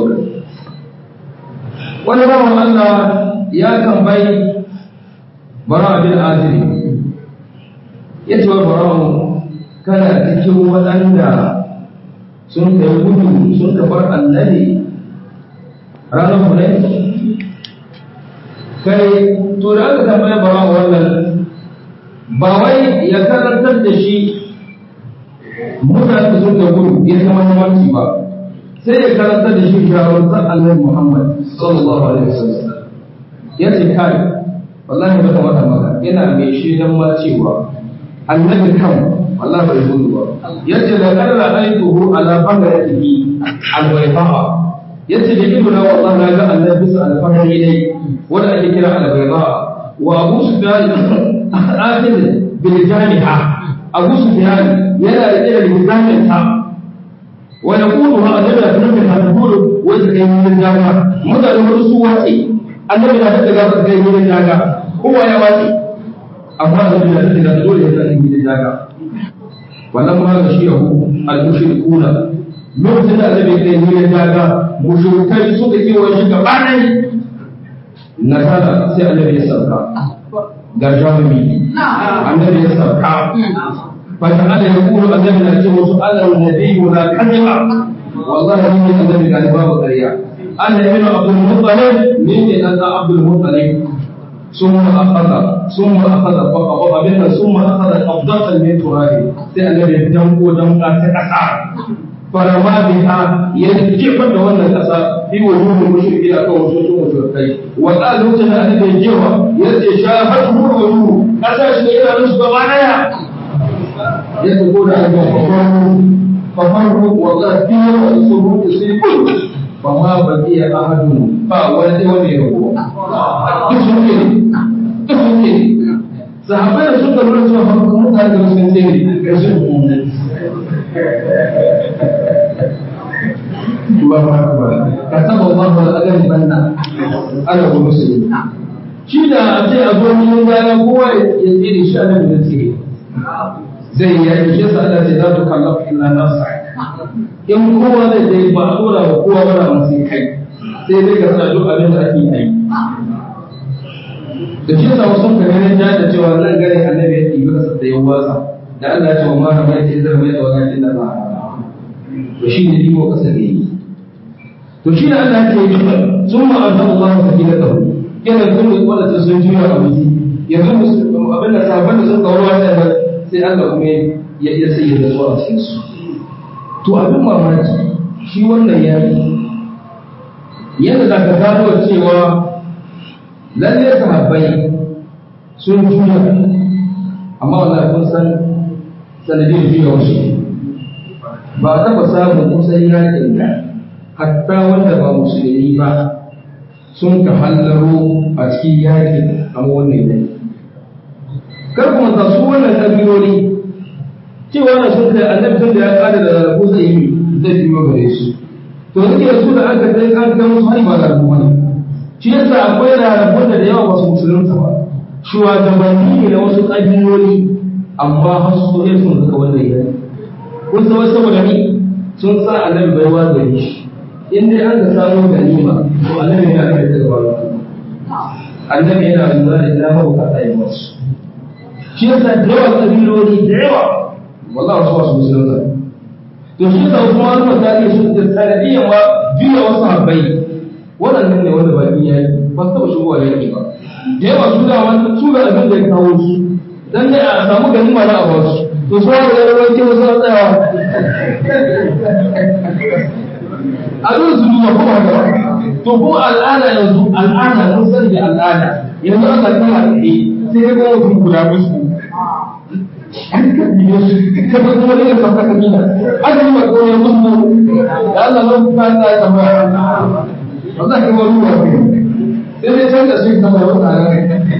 wani bawan Allah ya tambayi bara bin aziri ya ce wa bara kana cikin waɗanda sun kai gudu sun ka bar annabi ranar hunai kai to da aka tambaya bara wannan ba wai ya karantar da shi mutane sun da gudu ya zama yawanci ba sai ya karantar da shi shawarar annabi Muhammad sallallahu alaihi wasallam ya ce kai wallahi ba ta wata maka ina mai shaidan ma cewa annabi kan wallahi bai gudu ba yace da karra aituhu ala bagratihi albaydaha yace da ido na wallahi na ga annabi bisa alfahari ne wanda ake kira albaydaha wa abu sufyan akhir bil jami'a abu sufyan yana da irin lizamin ta wa yaqulu ha annabi da annabi da taqulu wa ta kai mun jaga mutane wasu su wace annabi da ta ga kai mun jaga kowa ya wace amma annabi da ta ga dole ya kai mun jaga wannan ma ga shi yahu al-mushrikuna lokacin da annabi kai mun jaga mushrikai suka yi wa shi gaba ɗaya nasara sai annabi ya sauka ga jami'i annabi ya sauka فجعل يقول النبي نجيب سؤال النبي لا كذب والله من النبي قال باب قرية أنا ابن عبد المطلب من أن عبد المطلب ثم أخذ ثم أخذ فقبض منها ثم أخذ قبضة من تراب النبي دمك دمك تكسر فرما بها يجب أن وانا كسر في وجوه المشركين أو وجوه المشركين وقال لوتنا أن يجيبها يتشاهده الوجوه أساس إلى نصف غنايا يقول أن ففرق وغدير والسرور يصيبون فما بقي أحد فولد وليه تسمعني تسمعني sahabbai da suka lura cewa farkon mutane da sun tsere ga su ka saba Allah da agan banna ana ga musulmi shi da a ce a zo mun gana kowa ya tsere shi ana da tsere zai yi yaki shi sa Allah ce za ta kallafa illa nasa in kowa zai dai ba a dora wa kowa wani abu sai kai sai dai ka sa duk abin da ake yi da shi sa wasu ka ganin ja da cewa nan gare annabi ya ɗibi kasar da ya wasa da Allah ya ce wa ma na mai ce zai mai da wani da ba to shi ne ɗibo kasar da yi to shi da Allah ya ce sun ma'azan Allah ta gina da yana kun wanda sun juya a wuce yanzu abin da sabon da sun kawo wata sai Allah kuma ya iya sai da zuwa cikin su to abin mamaki shi wannan yaki yadda za ka gano cewa lalle sahabbai sun juya amma wallahi kun san sanadin juya wasu ba a taɓa samun kusan yakin da hatta wanda ba musulmi ba sun ka hallaro a cikin yaƙi a wannan yanayi kar kuma ta su wannan ƙabiloli cewa na sun kai annabi tun da ya kada da rarrabu zai yi zai biyo gare su to suke da su da aka kai an ga musu hari ba da rarrabu ne shi yasa akwai rarrabu da da yawa ba su musulunta ba shugabanni ne na wasu ƙabiloli amma har su ne sun zaka wannan yanayi kun san wasu saboda ni sun sa annabi bai wa gare shi in dai an ka samu ganima to annabi yana da daga wani annabi yana lura da ina mabukata yi wasu shi yasa da yawa kabiloli da yawa wallahi wasu wasu musulunta to shi yasa wasu wani misali su da sanadiyan ma juya wasu habbai waɗannan ne wanda baki ya yi ba su taɓa shigowa yanki ba da yawa su da wani su ga abin da ya kawo su dan dai a samu ganima na a wasu to su wani da yawan kewa suna tsayawa a zo su duba kuma haka to kuma al'ada yanzu al'ada mun sani da al'ada yanzu aka kama tsaye sai ya gama mutum guda musu kada kuma ne ka saka kabila aka yi maka wani musu da Allah zo kuma ta yi tambaya ba za ka wani ruwa sai dai canza su yi tambaya wata a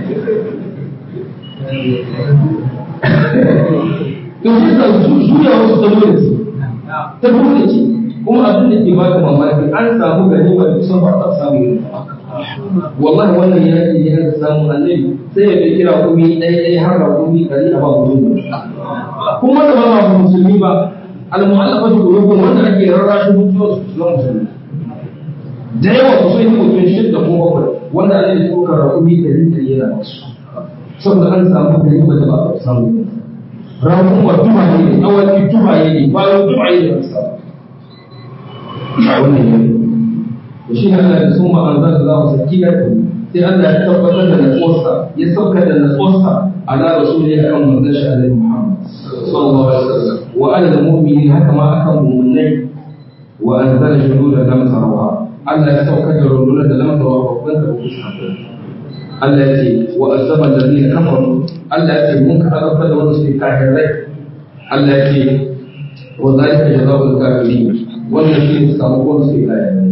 to shi sa juya wasu ta dole ce ta dole ce kuma abin da ke baka mamaki an samu ganima da kusan ba a samu yin wallahi wannan yaki ne aka samu annabi sai ya fi kira kumi ɗaya ɗaya har da kumi ɗari a ba mutum kuma da ba ma musulmi ba al-mu'allafa da qulubun wanda ake rarrashin mutuwar su na musulmi da yawa su sai mutum shidda ko bakwai wanda annabi ya ɗaukar kumi ɗari ɗari yana masu saboda an samu ganima da ba a samu rakun wa tumaye ne awaki tumaye ne bayan tumaye da aka samu wannan yanayi da shi ne Allah da sun ma'anzar da za mu saki da sai Allah ya tabbatar da natsuwarsa ya sauka da natsuwarsa ala rasuli akan manzon shi alaihi Muhammad sallallahu alaihi wasallam wa ala al-mu'minin haka ma akan mu'minai wa anzala junudan lam tarawha Allah ya sauka da rundunar da lam tarawha babban da ku Allah ya ce wa azaba alladhina kafaru Allah ya ce mun ka azabta da wanda suke kafirai Allah ya ce wa zalika jazaa'ul kafirin wannan shi ne sakamakon suke kafirai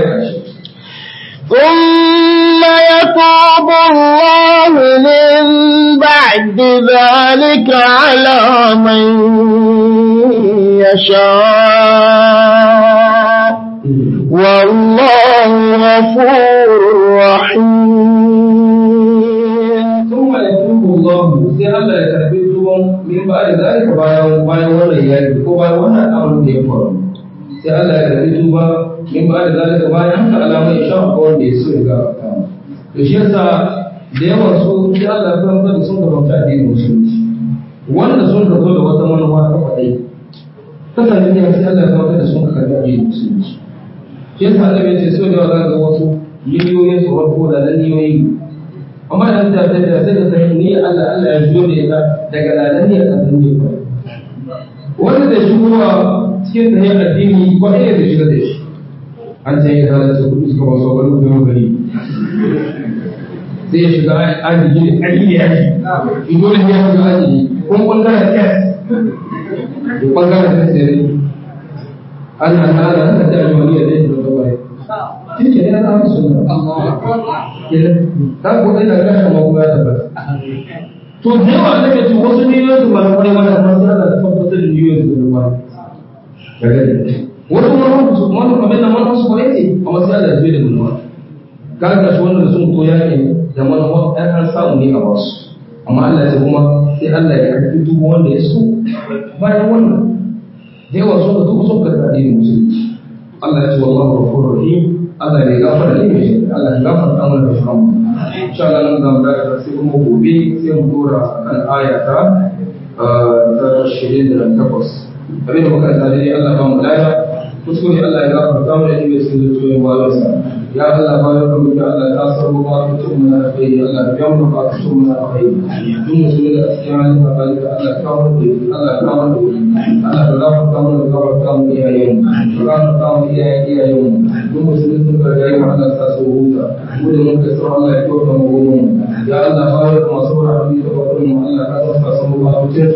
ثم يتوب الله من بعد ذلك على من يشاء والله غفور رحيم ثم يتوب الله sai Allah ya karbi tuban min ba da zalika bayan bayan wannan yaki ko bayan wannan abin da ya faru sai Allah ya karbi tuba in ba da zalika bayan haka alamar ya sha ko wanda ya so ga to shi yasa da yawan su sai Allah ya fara da sun gabata addinin musulunci wanda sun ka zo da wata manufa ta kwadai ta sanin ne sai Allah ya fara da sun ka karbi addinin musulunci shi yasa Allah ya ce so da wala ga wasu miliyoyin su wato da miliyoyi amma da ta ta da sai da sai ni Allah Allah ya jiyo ne daga ladan ne a kan ne wanda da shigowa cikin sahih addini ko ɗaya da shiga da shi an ce ya halatta kuɗi suka wasu wani kuma gari sai ya shiga aji ne aji ne aji in dole ne ya shiga aji ne kuma ɓangaren test da ɓangaren test ne an an ana haka ta ajiwani da zai shiga gaba shi ke ne na haka suna ta ko ɗaya da kashe ma kuma ya tabbata to da yawa da ke ce wasu miliyoyin su ba na kwarai mana amma sai ana tabbatar da miliyoyin su na kwarai wasu wani su wani abin da manuwa su kwarai ce amma sai Allah ya da manuwa kaga shi wanda sun koya ne da manuwa ɗan an samu ne a wasu amma Allah ya ce kuma sai Allah ya karɓi duk wanda ya so bayan wannan da yawa sun ka duk sun ka karɓi musulunci Allah ya ce wallahu ghafurur rahim Allah ya gafara ne mai Allah ya gafarta mana da shi insha Allah nan zamu da sai kuma gobe sai mu dora kan aya ta ta shirin da takwas abin da muka tsare ne Allah ba mu laya kuskure Allah ya gafarta mu da inda sun zo yin bayansa ya Allah ba ya kuma da Allah ta sarwa ba ku tun mun da kai Allah ya mu ba ku tun mun da kai duk musulmi da cikin halin da kai Allah ka mu da Allah ka mu da Allah ka gafarta mu da gafarta mu iyayen mu ka gafarta mu iyayen iyayen mu duk musulmi sun ga yayi Allah ta so huta mu da mun ka sarwa Allah ya kyauta mu gumu ya Allah ba ya kuma sarwa da mu Allah ka sa su ba ku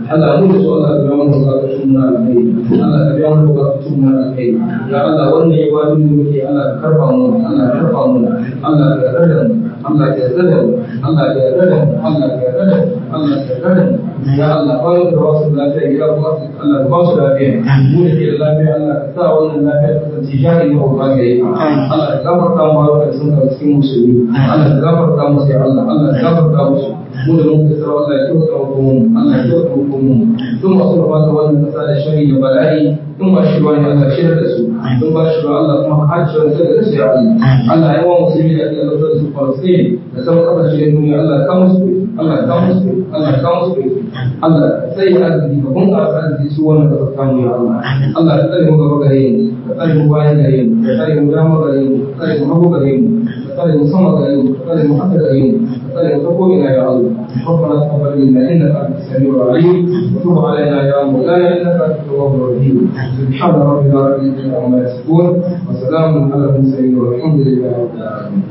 Allah mu da su Allah ka biya mana bukatun mu na alheri Allah ka biya mana bukatun mu na alheri ya Allah wannan ibadun da muke Allah ka karba mu Allah ka karba mu Allah ka yarda mu Allah ka yarda mu Allah ka yarda mu Allah ka yarda mu Allah ka yarda mu ya Allah ba da wasu lafiya ya ba su Allah ka ba su lafiya mu da ke da lafiya Allah ka sa wannan lafiya ta kasance jari ne ba ga yi Allah ka gafarta mu da sun ga cikin musulmi Allah ka gafarta mu sai Allah Allah ka gafarta musu mu da mun kisa Allah ya kyauta mu Allah ya kyauta mu sun masu da wannan kasa da shari da bala'i in ba shi wani Allah shi da su in ba shi Allah kuma hajji wani sai da su ya Allah Allah ya wa musulmi da ke Allah su Palestine da sauran kasashe da duniya Allah ka musu Allah ka musu Allah ka musu Allah sai ya arziki ka kun ƙasa arziki su wannan kasar kamu ya Allah Allah ka tsare mu gaba gare mu ka tsare mu bayan gare mu ka tsare mu dama gare mu ka tsare mu hagu gare mu ka tsare mu sama gare mu ka tsare mu haka gare mu ka tsare mu ta ko'ina ya Allah ربنا تقبل منا انك انت السميع العليم وتب علينا يا مولانا انك انت التواب الرحيم سبحان ربنا رب العزه عما يصفون وسلام على المرسلين والحمد لله رب العالمين